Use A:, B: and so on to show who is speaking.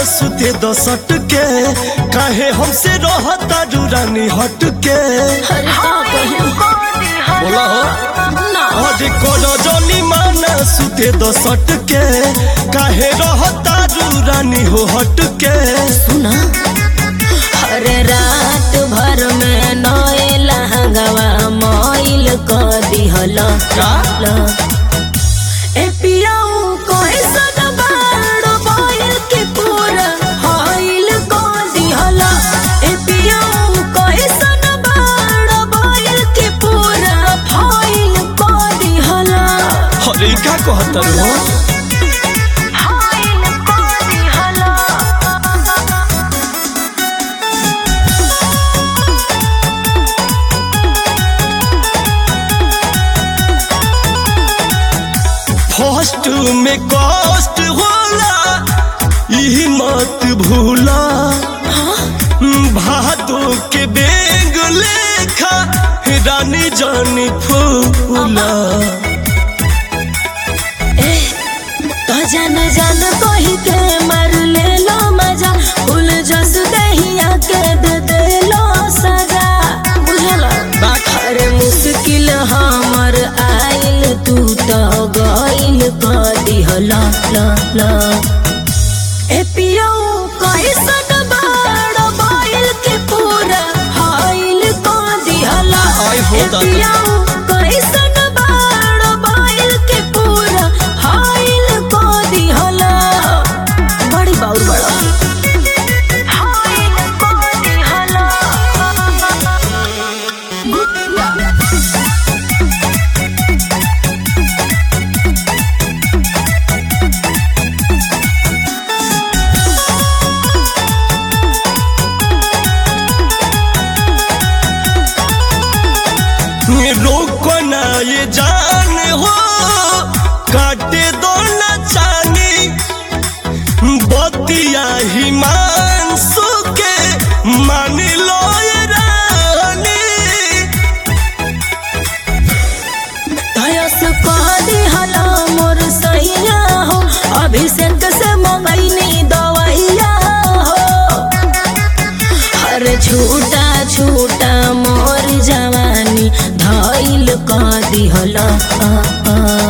A: सुते दसट के काहे हमसे रहता रानी हट के
B: अरे का कहियो
A: बोला हो
B: ना
A: आज कोनो जनी माना सुते दसट के काहे रहता रानी हो हट के
B: सुना अरे रात भर में नए लहंगवा मोइल क दिहल
A: का?
B: ए पियाऊ कैसन बाड़ बोइल के पूरा हाइल क दिहल ए पियाऊ कैसन बाड़ बोइल के पूरा फाइल क दिहल
A: अरे का कहता हो
B: हाइल क दिहल
A: फर्स्ट में कष्ट होला यही मत भूला भादो के बेग लेखा रानी जानी फूला
B: तो जान जान कही के मार ले लो मजा फूल जस दहिया के दे दे लो सजा बुझला अरे मुश्किल हमर आइल तू तो गइल क दिहला ला ला ए पियो कैसन बाड़ बाइल के पूरा हाइल क दिहला
A: आई हो
B: ए
A: दादा।
B: पियो कैसन बाड़ बाइल के पूरा हाइल क दिहला बड़ी बाउर बड़ा हाइल क दिहला
A: रोको ना ये जान हो काटे दो ना चांदी बतिया ही मानसू के मान लो ये रानी
B: धयस कह दिहला मोर सैया हो अभिषेक से मंगैनी दवैया हो हर छूटा छूटा मोर जवानी धैल कह दिहला आ, आ,